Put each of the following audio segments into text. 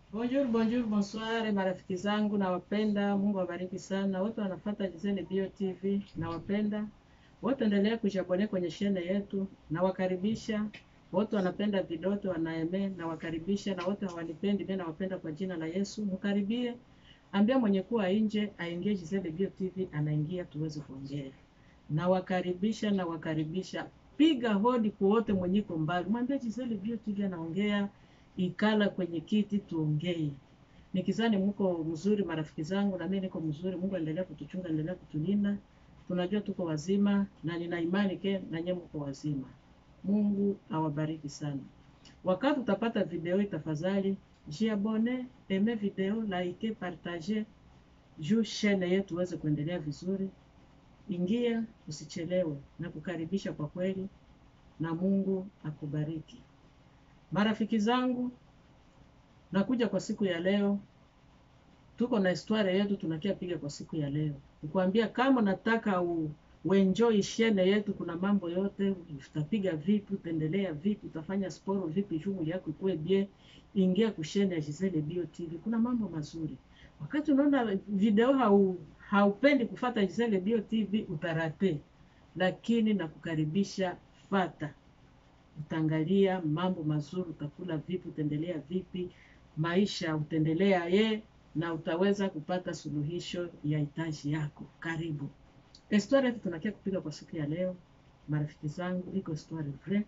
Bonjour, bonjour, bonsoir marafiki zangu nawapenda. Mungu awabariki sana wote wanafuata Gisele Bio TV, nawapenda wote, endelea kujabone kwenye shene yetu, nawakaribisha wote wanapenda vidoto wanaeme, nawakaribisha na wote hawanipendi mimi nawapenda kwa jina la Yesu. Mkaribie, ambia mwenye kuwa nje aingie Gisele Bio TV, anaingia tuweze kuongea. Nawakaribisha, nawakaribisha, piga hodi kwa wote mwenye iko mbali, mwambie Gisele Bio TV anaongea ikala kwenye kiti tuongee. Nikizani mko mzuri marafiki zangu, na mimi niko mzuri. Mungu aendelea kutuchunga, endelea kutulinda. Tunajua tuko wazima na nina imani ke na nyinyi mko wazima. Mungu awabariki sana. Wakati utapata video hii, tafadhali jiabone, eme video, like, partage juu shene yetu uweze kuendelea vizuri. Ingia, usichelewe na kukaribisha kwa kweli, na Mungu akubariki. Marafiki zangu, nakuja kwa siku ya leo, tuko na historia yetu tunakia piga kwa siku ya leo, nikwambia kama nataka u, uenjoy shene yetu, kuna mambo yote utapiga vipi, utaendelea vipi, utafanya sporo vipi, shughuli yako ikuwe bie, ingia kushene ya Gisele Bio TV, kuna mambo mazuri. Wakati unaona video hau haupendi kufata Gisele Bio TV utarate, lakini nakukaribisha fata utaangalia mambo mazuri, utakula vipi, utaendelea vipi, maisha utaendelea ye, na utaweza kupata suluhisho ya hitaji yako. Karibu histori yetu tunakia kupiga kwa siku ya leo, marafiki zangu, iko histori vrai.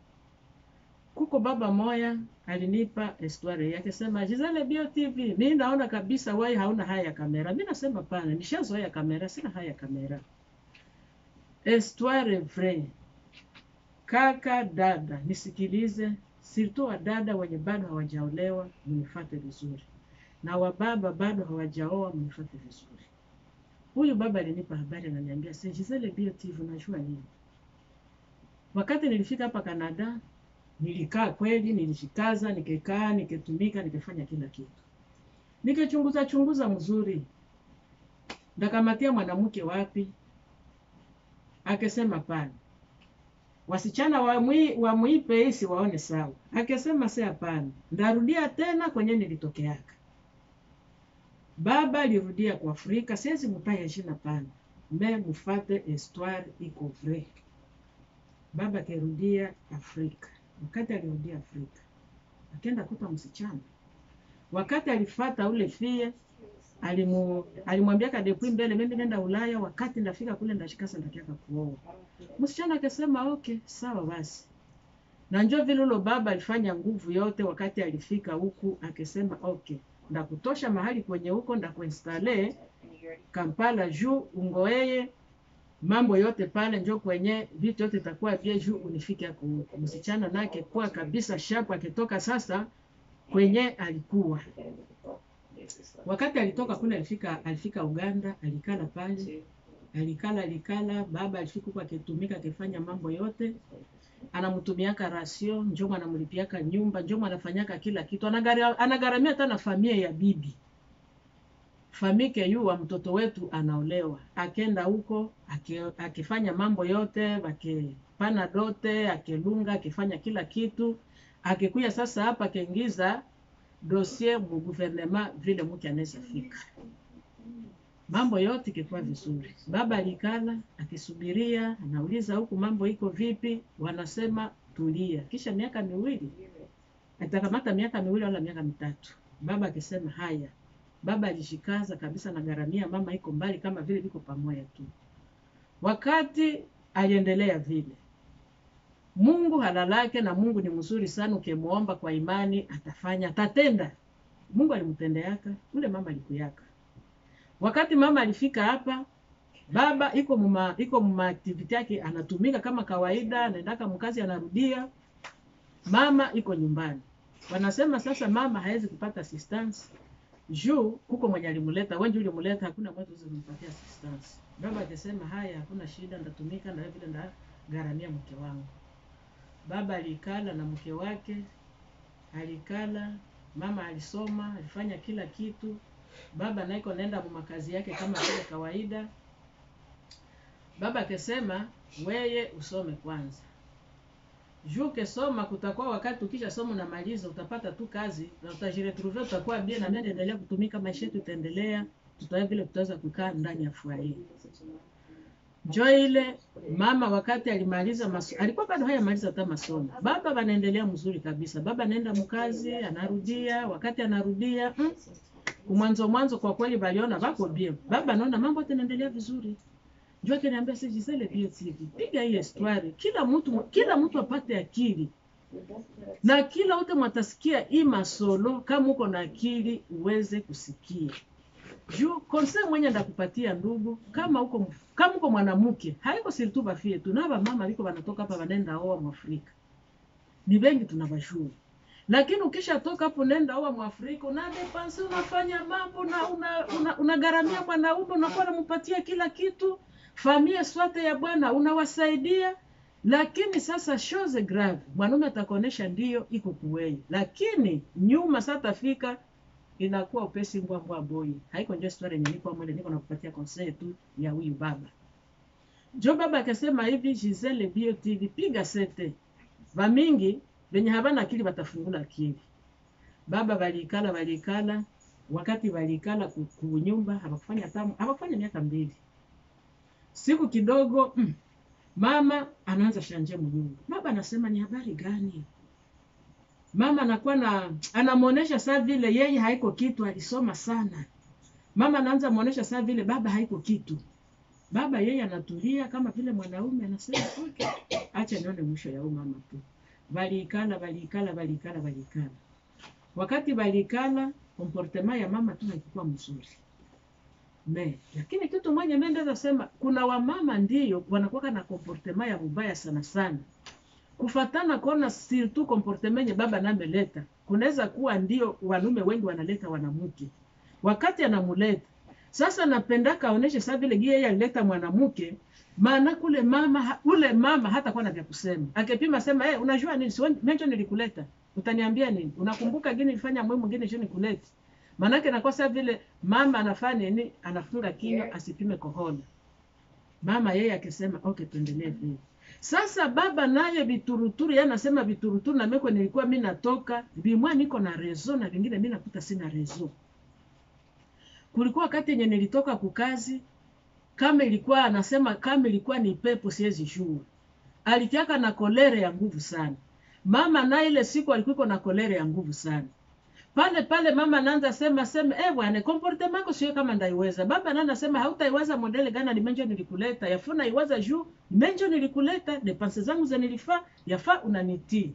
Kuko baba moya alinipa histori yake, sema Gisele Bio TV, mi naona kabisa wewe hauna haya ya kamera. Mi nasema pana, nishazoea kamera, sina haya ya kamera. Histoire vrai Kaka dada, nisikilize, sirtu wa dada wenye bado hawajaolewa mnifate vizuri, na wababa bado hawajaoa mnifate vizuri. Huyu baba alinipa habari, ananiambia se Gisele Bio TV, unajua nini? Wakati nilifika hapa Canada, nilikaa kweli, nilishikaza, nikikaa, nikitumika, nikifanya kila kitu, nikichunguza chunguza mzuri, ndakamatia mwanamke wapi? Akesema pana wasichana wamwi, wamwipe isi waone sawa. Akisema si hapana, ndarudia tena kwenye nilitokeaka. Baba alirudia kwa Afrika, siwezi mupaya jina pana me mufate histoire iko vrai. Baba akirudia Afrika, wakati alirudia Afrika akenda kuta msichana, wakati alifata ule fie alimu alimwambia kadepui mbele, mimi nenda Ulaya, wakati ndafika kule ndashikasa ndakiaka kuoa. Msichana akasema okay, sawa basi. Na njo vile ulo baba alifanya nguvu yote, wakati alifika huku akasema okay, ndakutosha mahali kwenye huko ndakuinstale Kampala juu ungoeye mambo yote pale, njo kwenye vitu yote itakuwa bie juu unifike huku. Msichana nake kwa kabisa shapu, akitoka sasa kwenye alikuwa wakati alitoka kule alifika alifika Uganda, alikala pale, alikala alikala. Baba alifika huko akitumika akifanya mambo yote, anamtumiaka rasio, njomo anamlipiaka nyumba, njomo anafanyaka kila kitu, anagara, anagaramia hata na familia ya bibi famike yuwa mtoto wetu anaolewa, akenda huko akifanya mambo yote, akipana dote, akilunga, akifanya kila kitu, akikuya sasa hapa akiingiza dossier mu guvernema vile mke anaweza fika, mambo yote ikikuwa vizuri. Baba alikala akisubiria, anauliza huku mambo iko vipi, wanasema tulia. Kisha miaka miwili atakamata miaka miwili wala miaka mitatu, baba akisema haya. Baba alishikaza kabisa na garamia, mama iko mbali kama vile viko pamoja tu. Wakati aliendelea vile Mungu halalake na Mungu ni mzuri sana, ukimuomba kwa imani atafanya, atatenda. Mungu alimtendeaka ule mama alikuyaka. Wakati mama alifika hapa, baba iko muma iko muma activity yake, anatumika kama kawaida, anaendaka mkazi, anarudia. Mama iko nyumbani, wanasema sasa mama hawezi kupata assistance juu kuko mwenye alimuleta wengi, ulimuleta hakuna mtu zimpatia assistance. Baba akisema haya, hakuna shida, ndatumika na vile ndagaramia mke wangu. Baba alikala na mke wake, alikala. Mama alisoma, alifanya kila kitu. Baba naiko naenda makazi yake kama vile kawaida. Baba akasema weye usome kwanza, juu ukisoma kutakuwa wakati ukisha soma unamaliza utapata tu kazi na utajiretrouve utakuwa bien na nani endelea kutumika maisha yetu itaendelea tutawe vile tutaweza kukaa ndani ya furahi njo ile mama wakati alimaliza maso, alikuwa bado hayamaliza hata masomo baba wanaendelea mzuri kabisa baba anaenda mkazi anarudia wakati anarudia mm, kumwanzo mwanzo kwa kweli waliona wako bien baba anaona mambo yote yanaendelea vizuri njoo akiniambia si Gisele Bio TV piga hii histoire kila mtu kila mtu apate akili na kila wote mwatasikia hii masolo kama uko na akili uweze kusikia juu conseil mwenye ndakupatia ndugu kama uko kama uko mwanamke haiko siritu bafie tu na bamama biko banatoka hapa banenda oa mwafrika ni bengi tunabashuru lakini ukishatoka hapo nenda oa mwafrika una depanse unafanya mambo na unagaramia una, una unagharamia mwanaume unakuwa unampatia kila kitu famia swate ya bwana unawasaidia lakini sasa chose grave mwanaume atakuonesha ndio iko kuwei lakini nyuma satafika inakuwa upesi mbwa mbwa boy haiko ndio story yenye niko mwele niko nakupatia conseil tu ya huyu baba jo baba akasema hivi Gisele Bio TV piga sete vamingi venye habana akili batafungula akili baba walikala walikala wakati walikala ku- kunyumba hawakufanya tamu hawakufanya miaka mbili siku kidogo mm, mama anaanza shanje mnyumba baba anasema ni habari gani mama anakuwa na anamuonesha saa vile yeye haiko kitu alisoma sana mama anaanza muonesha saa vile baba haiko kitu baba yeye anatulia kama vile mwanaume anasema okay, acha nione mwisho ya huyu mama tu walikala walikala walikala walikala wakati walikala comportement ya mama tu haikuwa mzuri me lakini kitu moja mimi ndaweza sema kuna wamama ndiyo wanakuwa na comportement ya mubaya sana sana kufatana kuona surtout comportement yenye baba nameleta kunaweza kuwa ndio wanaume wengi wanaleta wanamke wakati anamuleta sasa napendaka aoneshe saa vile gie yeye alileta mwanamke maana kule mama ha- ule mama hata kuwa na vya kusema akipima sema hey, unajua nini siwe- menjo nilikuleta utaniambia nini unakumbuka gini nilifanya mwe mwingine sio nikulete maanake nakuwa saa vile mama anafanya nini anafunga kinywa asipime kohola mama yeye akisema okay tuendelee vile sasa baba naye vituruturu yeye anasema vituruturu na meko nilikuwa mi natoka vimwa niko na rezo na vingine mi nakuta sina rezo kulikuwa wakati yenye nilitoka kukazi kama ilikuwa anasema kama ilikuwa ni pepo siwezi jua alitiaka na kolere ya nguvu sana mama na ile siku alikuwa iko na kolere ya nguvu sana pale pale mama anaanza sema sema eh bwana comportement yako sio kama ndaiweza baba anaanza sema hautaiweza modele gani limenjo nilikuleta yafuna iwaza juu menjo nilikuleta depense zangu za nilifaa yafaa unanitii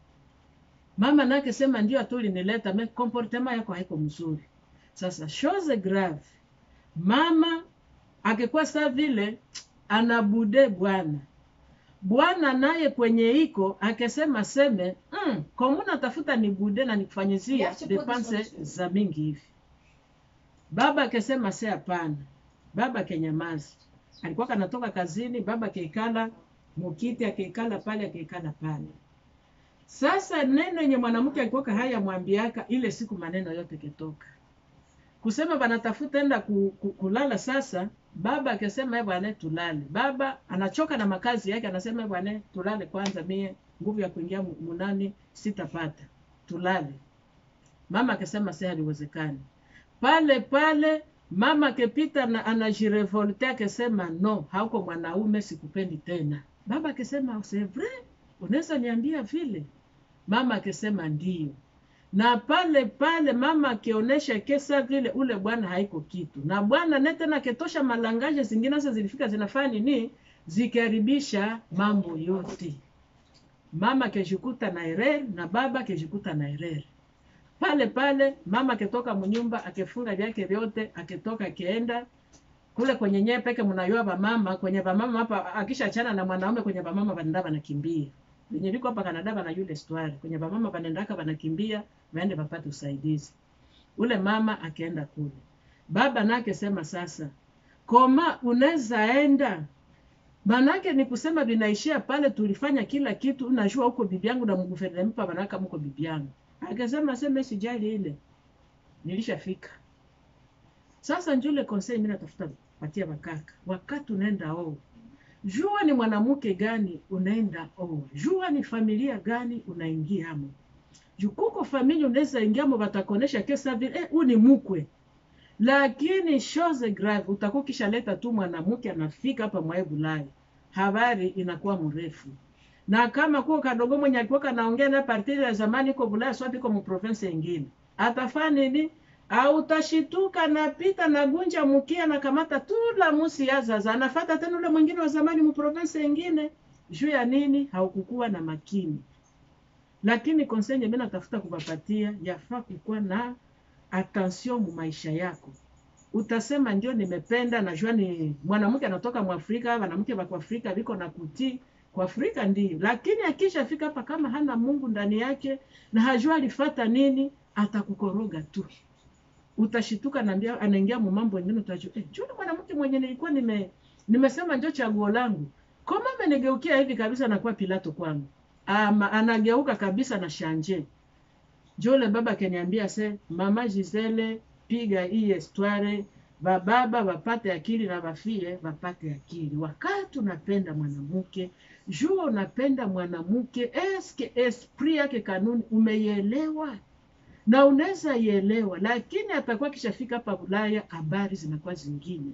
mama nake sema ndio tu ulinileta me comportement yako haiko mzuri sasa chose grave mama akikuwa saa vile anabude bwana bwana naye kwenye iko akesema seme mm, komuna tafuta ni bude na nikufanyizia depanse za mingi hivi baba akesema se hapana baba kenyamazi alikuwa kanatoka kazini baba keikala mukiti akeikala pale akeikala pale sasa neno yenye mwanamke alikuwa haya mwambiaka ile siku maneno yote ketoka kusema banatafuta enda ku, ku, kulala sasa baba akisema "Eh bwana tulale baba anachoka na makazi yake anasema "Eh bwana tulale kwanza mie nguvu ya kuingia mu- munani sitapata tulale mama akisema si haliwezekani pale pale mama akipita na anajirevolte akisema no hauko mwanaume sikupendi tena baba akisema c'est vrai unaweza niambia vile mama akisema ndio na pale pale mama akionyesha kesa vile ule bwana haiko kitu na bwana ne tena ketosha malangaje zingine sasa zilifika zinafanya nini zikiharibisha mambo yote mama akijikuta na erreur na baba akijikuta na erreur pale pale mama akitoka mnyumba akifunga vyake vyote akitoka akienda kule kwenye nyee peke mnayua bamama kwenye bamama hapa akishachana na mwanaume kwenye bamama banenda banakimbia venye liko hapa Canada bana yule histoire kwenye bamama banaendaka banakimbia waende wapate usaidizi ule mama akaenda kule baba nake sema sasa koma unaweza enda manake ni kusema vinaishia pale tulifanya kila kitu unajua huko bibi yangu na mguvernempa banaka mko bibi yangu akasema sema sijali ile nilishafika sasa njule conseil mimi natafuta patia bakaka wakati unaenda oo jua ni mwanamke gani unaenda oa, jua ni familia gani unaingiamo. Juu kuko familia unaweza ingiamo, watakuonesha kesa vile eh, huu ni mkwe, lakini chose grave utakuwa kishaleta tu mwanamke anafika hapa mwae Bulaya, habari inakuwa mrefu na kama kuko kadogo mwenye alikuwa kanaongea na partiri ya zamani iko Bulaya swapi iko mu province nyingine, atafanya nini? Au utashituka napita na gunja mkia na kamata tula musi ya zaza anafata tena ule mwingine wa zamani mu province nyingine. Juu ya nini? Haukukuwa na makini. Lakini konsenye mimi natafuta kupapatia, yafaa kukuwa na attention mu maisha yako. Utasema ndio nimependa, najua ni mwanamke anatoka Mwafrika, wanamke wa Afrika viko na kutii kwa Afrika ndio, lakini akishafika hapa kama hana Mungu ndani yake na hajua alifata nini, atakukoroga tu. Utashituka naambia, anaingia mu mambo mengine, utajua eh, juu mwanamke mwenye nilikuwa nime nimesema ndio chaguo langu, kama amenigeukia hivi kabisa, nakuwa Pilato kwangu. Ama anageuka kabisa na shanje. Jole baba kaniambia se mama Gisele, piga hii histoire bababa wapate akili na wafie wapate akili. Wakati unapenda mwanamke, jua unapenda mwanamke, eske esprit yake kanuni umeielewa na unaweza ielewa, lakini atakuwa kishafika hapa Ulaya, habari zinakuwa zingine.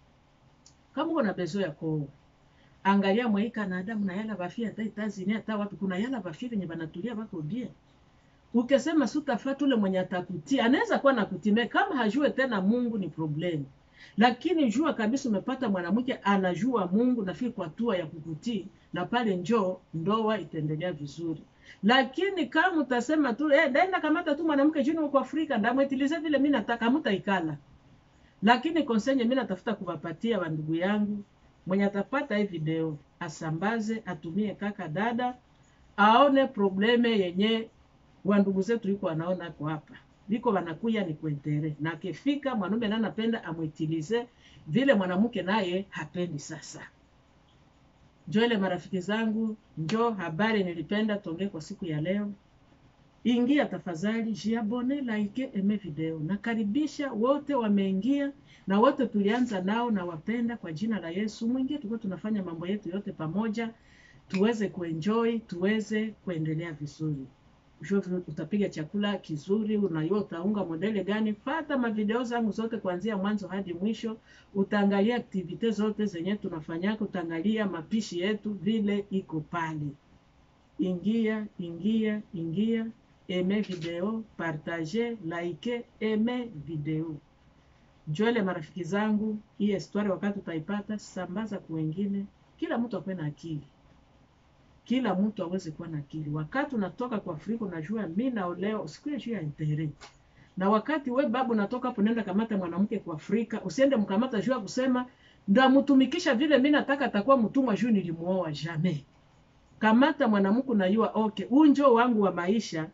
Kama uko na bezo ya kooa, angalia mwai Canada mna yala bafia hata Etazini hata wapi, kuna yala bafia venye banatulia bako bien ukisema sutafata ule mwenye atakutia anaweza kuwa nakutime kama hajue tena Mungu ni problemu, lakini jua kabisa umepata mwanamke anajua Mungu nafiki kwa hatua ya kukutii, na pale njoo ndoa itaendelea vizuri. Lakini kama utasema tu eh, daenda kamata tu mwanamke juni uko Afrika ndamwetilize vile mimi nataka, mutaikala. Lakini konsenye mimi natafuta kuwapatia wa ndugu yangu mwenye atapata hii video asambaze, atumie kaka dada, aone probleme yenye wa ndugu zetu iko wanaona kwa hapa liko wanakuya ni kuentere na akifika mwanaume naye anapenda amwitilize vile mwanamke naye hapendi. Sasa njo ile marafiki zangu, njo habari nilipenda tuongee kwa siku ya leo. Ingia tafadhali, jiabone, like, eme video. Nakaribisha wote wameingia na wote tulianza nao na wapenda kwa jina la Yesu. Mwingie tuko tunafanya mambo yetu yote pamoja, tuweze kuenjoy, tuweze kuendelea vizuri utapiga chakula kizuri, unajua utaunga modele gani. Fata mavideo zangu zote kuanzia mwanzo hadi mwisho, utaangalia aktivite zote zenye tunafanyaka, utaangalia mapishi yetu vile iko pale. Ingia, ingia, ingia, eme video, partage, like, eme video. Njole marafiki zangu, hii histoire wakati utaipata, sambaza kwa wengine, kila mtu akwe na akili kila mtu aweze kuwa na akili. Wakati unatoka kwa Afrika unajua mimi naolewa, usikuye juu ya internet. Na wakati we babu unatoka hapo nenda kamata mwanamke kwa Afrika, usiende mkamata juu ya kusema ndamtumikisha vile mimi nataka atakuwa mtumwa juu nilimuoa jamais. Kamata mwanamke unajua okay, unjo wangu wa maisha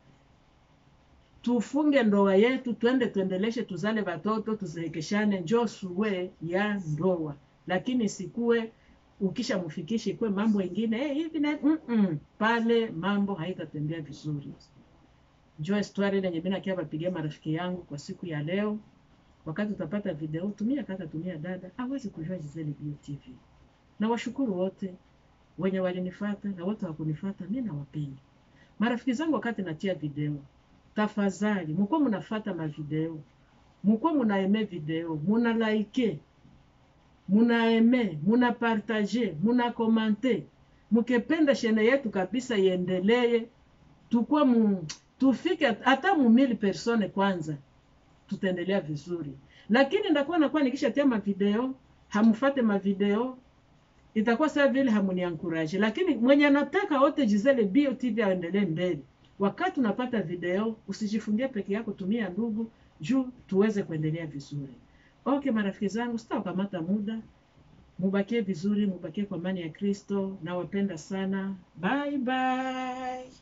tufunge ndoa yetu, twende tuendeleshe, tuzale watoto, tuzeekeshane, njo suwe ya ndoa, lakini sikuwe ukisha mfikisha ikuwe mambo ingine hey, hivi na mm -mm. Pale mambo haitatembea vizuri. Njoo histoire ile yenye mimi nakia bapigia marafiki yangu kwa siku ya leo. Wakati utapata video, tumia kaka, tumia dada, hawezi kujua Gisele Bio TV. Na washukuru wote wenye walinifuata na wote wakunifuata, mimi nawapenda marafiki zangu. Wakati natia video, tafadhali mko mnafuata ma video, mko mnaeme video, muna like muna eme muna partage muna komante, mukependa shene yetu kabisa iendelee, tukwa mu tufike hata mu mili persone kwanza, tutaendelea vizuri. Lakini ndakuwa nakuwa nikishatia mavideo hamufate mavideo, itakuwa sawa vile hamuniankuraje. Lakini mwenye anataka wote Gisele Bio TV aendelee mbele, wakati unapata video usijifungie peke yako, tumia ndugu juu tuweze kuendelea vizuri. Okay, marafiki zangu, sitawakamata muda, mubakie vizuri, mubakie kwa amani ya Kristo. Nawapenda sana, bye bye.